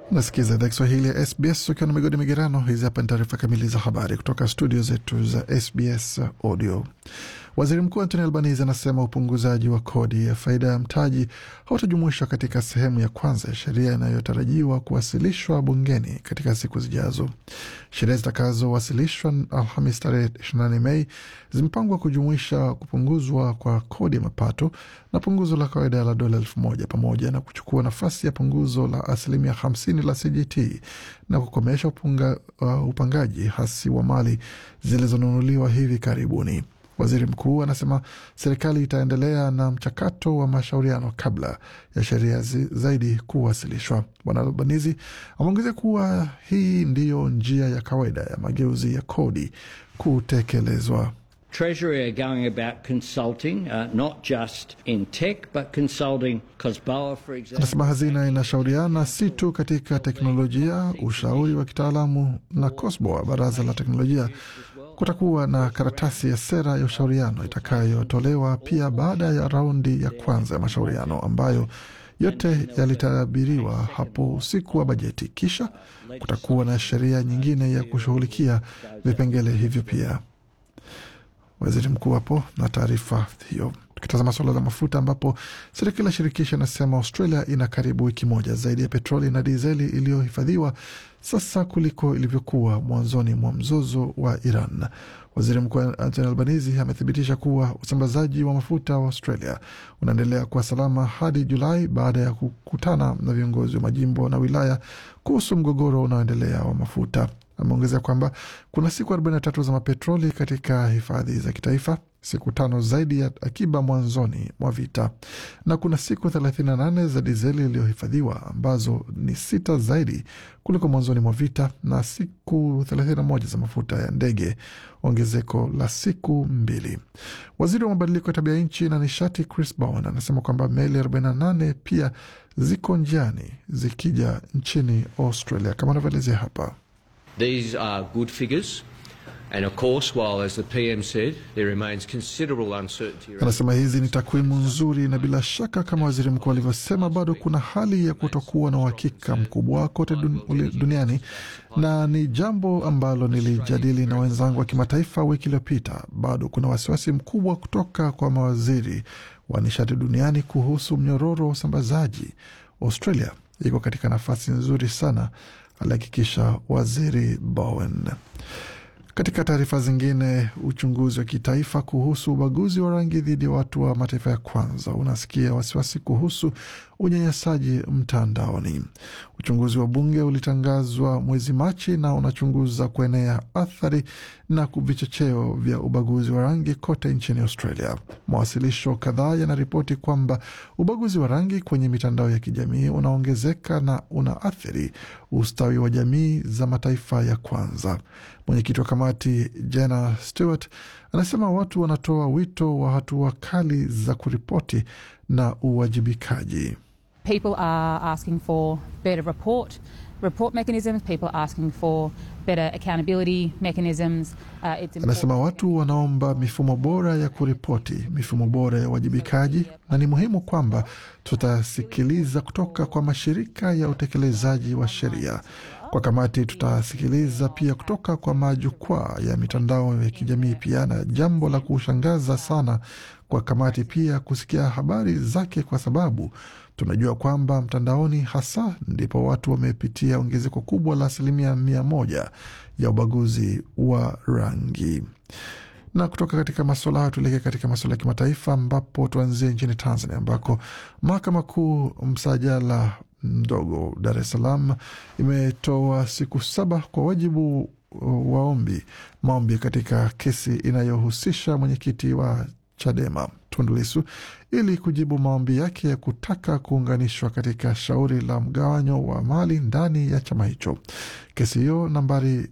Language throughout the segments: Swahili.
Nasikiza idhaa Kiswahili ya SBS ukiwa na migodi migerano. Hizi hapa ni taarifa kamili za habari kutoka studio zetu za SBS Audio. Waziri Mkuu Anthony Albanese anasema upunguzaji wa kodi ya faida ya mtaji hautajumuishwa katika sehemu ya kwanza ya sheria inayotarajiwa kuwasilishwa bungeni katika siku zijazo. Sheria zitakazowasilishwa Alhamis tarehe 28 Mei zimepangwa kujumuisha kupunguzwa kwa kodi ya mapato na punguzo la kawaida la dola elfu moja pamoja na kuchukua nafasi ya punguzo la asilimia 50 la CGT na kukomesha upunga, uh, upangaji hasi wa mali zilizonunuliwa hivi karibuni. Waziri mkuu anasema serikali itaendelea na mchakato wa mashauriano kabla ya sheria zaidi kuwasilishwa. Bwana Albanizi ameongezea kuwa hii ndiyo njia ya kawaida ya mageuzi ya kodi kutekelezwa. Treasury are going about consulting, uh, not just in tech, but consulting COSBOA, for example. Anasema hazina inashauriana si tu katika teknolojia, ushauri wa kitaalamu na COSBOA, baraza la teknolojia. Kutakuwa na karatasi ya sera ya ushauriano itakayotolewa pia baada ya raundi ya kwanza ya mashauriano ambayo yote yalitabiriwa hapo usiku wa bajeti. Kisha kutakuwa na sheria nyingine ya kushughulikia vipengele hivyo pia. Waziri mkuu hapo na taarifa hiyo. Tukitazama suala la mafuta, ambapo serikali ya shirikisho inasema Australia ina karibu wiki moja zaidi ya petroli na dizeli iliyohifadhiwa sasa kuliko ilivyokuwa mwanzoni mwa mzozo wa Iran. Waziri mkuu Anthony Albanese amethibitisha kuwa usambazaji wa mafuta wa Australia unaendelea kuwa salama hadi Julai baada ya kukutana na viongozi wa majimbo na wilaya kuhusu mgogoro unaoendelea wa mafuta. Ameongezea kwamba kuna siku 43 za mapetroli katika hifadhi za kitaifa, siku tano zaidi ya akiba mwanzoni mwa vita, na kuna siku 38 za dizeli iliyohifadhiwa ambazo ni sita zaidi kuliko mwanzoni mwa vita, na siku 31 za mafuta ya ndege, ongezeko la siku mbili. Waziri wa mabadiliko ya tabia nchi na nishati Chris Bowen anasema kwamba meli 48 pia ziko njiani zikija nchini Australia, kama anavyoelezea hapa. These are good figures. And of course, while, as the PM said, there remains considerable uncertainty. Anasema hizi ni takwimu nzuri, na bila shaka, kama waziri mkuu alivyosema, bado kuna hali ya kutokuwa na uhakika mkubwa kote dun, duniani, na ni jambo ambalo nilijadili na wenzangu wa kimataifa wiki iliyopita. Bado kuna wasiwasi mkubwa kutoka kwa mawaziri wa nishati duniani kuhusu mnyororo wa usambazaji. Australia iko katika nafasi nzuri sana, alihakikisha waziri Bowen. Katika taarifa zingine, uchunguzi wa kitaifa kuhusu ubaguzi wa rangi dhidi ya watu wa mataifa ya kwanza unasikia wasiwasi kuhusu unyanyasaji mtandaoni. Uchunguzi wa bunge ulitangazwa mwezi Machi na unachunguza kuenea athari na vichocheo vya ubaguzi wa rangi kote nchini Australia. Mawasilisho kadhaa yanaripoti kwamba ubaguzi wa rangi kwenye mitandao ya kijamii unaongezeka na unaathiri ustawi wa jamii za mataifa ya kwanza. Mwenyekiti wa kamati Jenna Stewart anasema watu wanatoa wito wa hatua kali za kuripoti na uwajibikaji. People are asking for better report report mechanisms. People are asking for better accountability mechanisms. Uh, it's Anasema watu wanaomba mifumo bora ya kuripoti, mifumo bora ya uwajibikaji, na ni muhimu kwamba tutasikiliza kutoka kwa mashirika ya utekelezaji wa sheria. Kwa kamati tutasikiliza pia kutoka kwa majukwaa ya mitandao ya kijamii pia, na jambo la kushangaza sana kwa kamati pia kusikia habari zake, kwa sababu tunajua kwamba mtandaoni hasa ndipo watu wamepitia ongezeko kubwa la asilimia mia moja ya ubaguzi wa rangi. Na kutoka katika masuala hayo tuelekee katika masuala ya kimataifa, ambapo tuanzie nchini Tanzania ambako mahakama kuu msajala mdogo Dar es Salaam imetoa siku saba kwa wajibu waombi maombi katika kesi inayohusisha mwenyekiti wa Chadema Tundu Lissu ili kujibu maombi yake ya kutaka kuunganishwa katika shauri la mgawanyo wa mali ndani ya chama hicho. Kesi hiyo nambari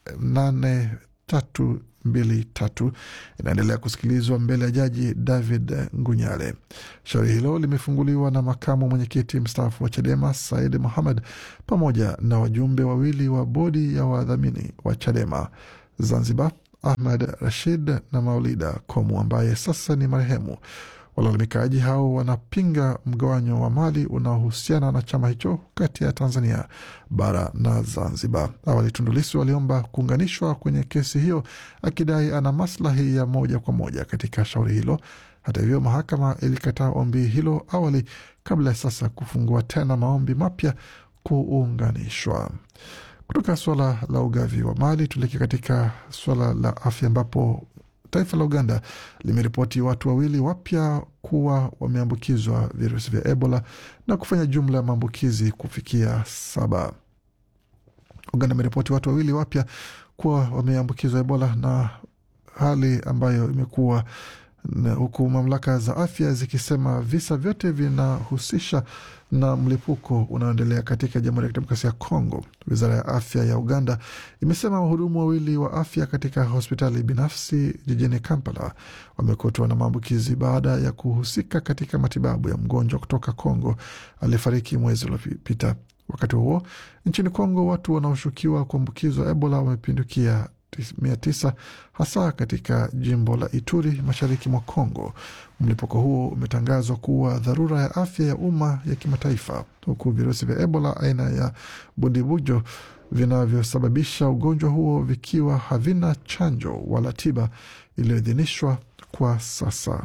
nane tatu mbili tatu inaendelea kusikilizwa mbele ya jaji David Ngunyale. Shauri hilo limefunguliwa na makamu mwenyekiti mstaafu wa Chadema Said Muhammad pamoja na wajumbe wawili wa bodi ya wadhamini wa Chadema Zanzibar, Ahmad Rashid na Maulida Komu ambaye sasa ni marehemu. Walalamikaji hao wanapinga mgawanyo wa mali unaohusiana na chama hicho kati ya Tanzania bara na Zanzibar. Awali Tundu Lissu aliomba kuunganishwa kwenye kesi hiyo akidai ana maslahi ya moja kwa moja katika shauri hilo. Hata hivyo, mahakama ilikataa ombi hilo awali kabla ya sasa kufungua tena maombi mapya kuunganishwa. Kutoka suala la ugavi wa mali tuelekea katika suala la afya ambapo taifa la Uganda limeripoti watu wawili wapya kuwa wameambukizwa virusi vya Ebola na kufanya jumla ya maambukizi kufikia saba. Uganda imeripoti watu wawili wapya kuwa wameambukizwa Ebola na hali ambayo imekuwa huku mamlaka za afya zikisema visa vyote vinahusisha na mlipuko unaoendelea katika Jamhuri ya Kidemokrasia ya Kongo. Wizara ya afya ya Uganda imesema wahudumu wawili wa afya katika hospitali binafsi jijini Kampala wamekutwa na maambukizi baada ya kuhusika katika matibabu ya mgonjwa kutoka Kongo aliyefariki mwezi uliopita. Wakati huo nchini Kongo, watu wanaoshukiwa kuambukizwa Ebola wamepindukia mia tisa hasa katika jimbo la Ituri mashariki mwa Kongo. Mlipuko huo umetangazwa kuwa dharura ya afya ya umma ya kimataifa, huku virusi vya Ebola aina ya bundibujo vinavyosababisha ugonjwa huo vikiwa havina chanjo wala tiba iliyoidhinishwa kwa sasa.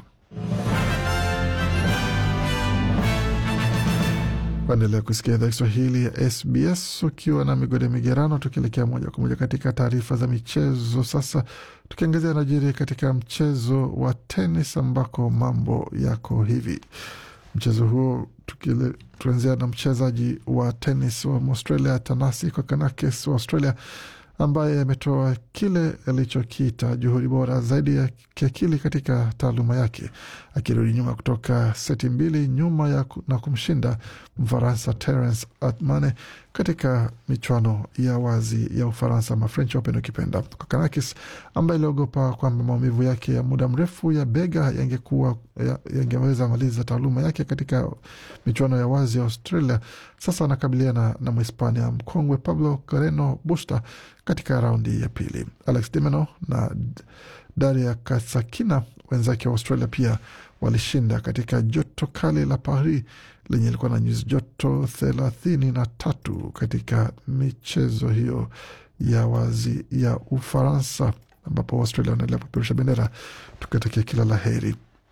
Waendelea kusikia idhaa Kiswahili ya SBS ukiwa na migode migerano, tukielekea moja kwa moja katika taarifa za michezo. Sasa tukiangazia najiri katika mchezo wa tenis ambako mambo yako hivi. Mchezo huo tukianzia na mchezaji wa tenis wa Australia Tanasi Kokonakis wa Australia ambaye ametoa kile alichokiita juhudi bora zaidi ya kiakili katika taaluma yake, akirudi nyuma kutoka seti mbili nyuma ya na kumshinda Mfaransa Terence Atmane katika michuano ya wazi ya Ufaransa ama French Open ukipenda. Kokonakis ambaye iliogopa kwamba maumivu yake ya muda mrefu ya bega yangekuwa yangeweza maliza taaluma yake katika michuano ya wazi ya Australia, sasa anakabiliana na Mhispania mkongwe Pablo Carreno Busta katika raundi ya pili. Alex de Minaur na Daria Katsakina wenzake wa Australia pia walishinda katika joto kali la Paris lenye ilikuwa na nyuzi joto thelathini na tatu katika michezo hiyo ya wazi ya Ufaransa, ambapo Australia wanaendelea kupeperusha bendera tukatakia kila la heri.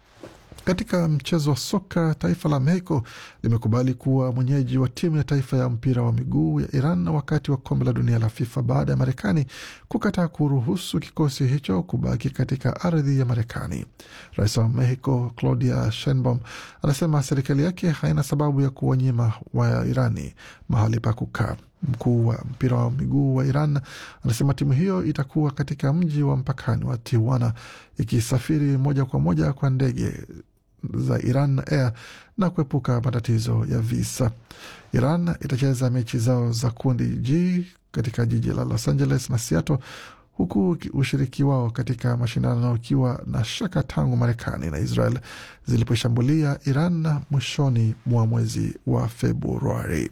Katika mchezo wa soka, taifa la Mexico limekubali kuwa mwenyeji wa timu ya taifa ya mpira wa miguu ya Iran wakati wa kombe la dunia la FIFA baada ya Marekani kukataa kuruhusu kikosi hicho kubaki katika ardhi ya Marekani. Rais wa Mexico Claudia Sheinbaum anasema serikali yake haina sababu ya kuwanyima wa Irani mahali pa kukaa. Mkuu wa mpira wa miguu wa Iran anasema timu hiyo itakuwa katika mji wa mpakani wa Tijuana ikisafiri moja kwa moja kwa ndege za Iran Air na kuepuka matatizo ya visa. Iran itacheza mechi zao za kundi G katika jiji la Los Angeles na Seattle, huku ushiriki wao katika mashindano ukiwa na shaka tangu Marekani na Israel ziliposhambulia Iran mwishoni mwa mwezi wa Februari.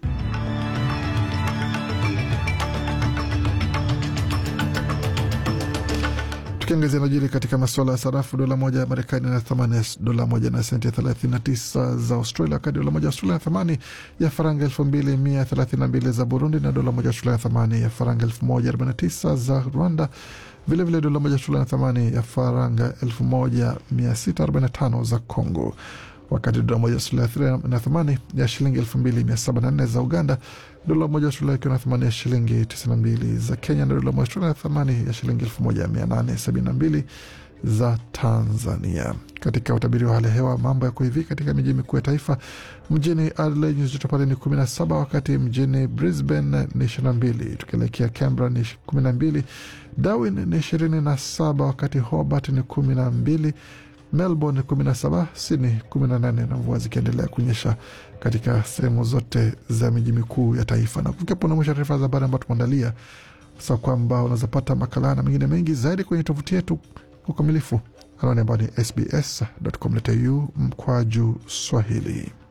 Tukiangazia najiri katika masuala ya sarafu, dola moja ya Marekani na thamani ya dola moja na senti 39 za Australia, wakati dola moja ya Australia na thamani ya faranga 2132 za Burundi, na dola moja ya Australia na thamani ya faranga 1049 za Rwanda. Vilevile dola moja ya Australia na thamani ya faranga 1645 za Congo, wakati dola moja ya Australia na thamani ya shilingi 2704 za Uganda, dola moja Australia ikiwa na thamani ya shilingi 92 za Kenya, na dola moja Australia na thamani ya shilingi 1872 za Tanzania. Katika utabiri wa hali ya hewa, mambo yako hivi katika miji mikuu ya taifa. Mjini Adelaide nyuzi joto pale ni 17, wakati mjini Brisbane ni 22, tukielekea Canberra ni 12, Darwin ni 27, wakati Hobart ni 12 Melbourne 17, Sydney 18 na mvua zikiendelea kunyesha katika sehemu zote za miji mikuu ya taifa. Na kufikia pona mwisho taarifa za habari ambayo tumeandalia sa kwamba unaweza pata makala na mengine mengi zaidi kwenye tovuti yetu kwa ukamilifu, anwani ambayo ni sbs.com.au mkwaju Swahili.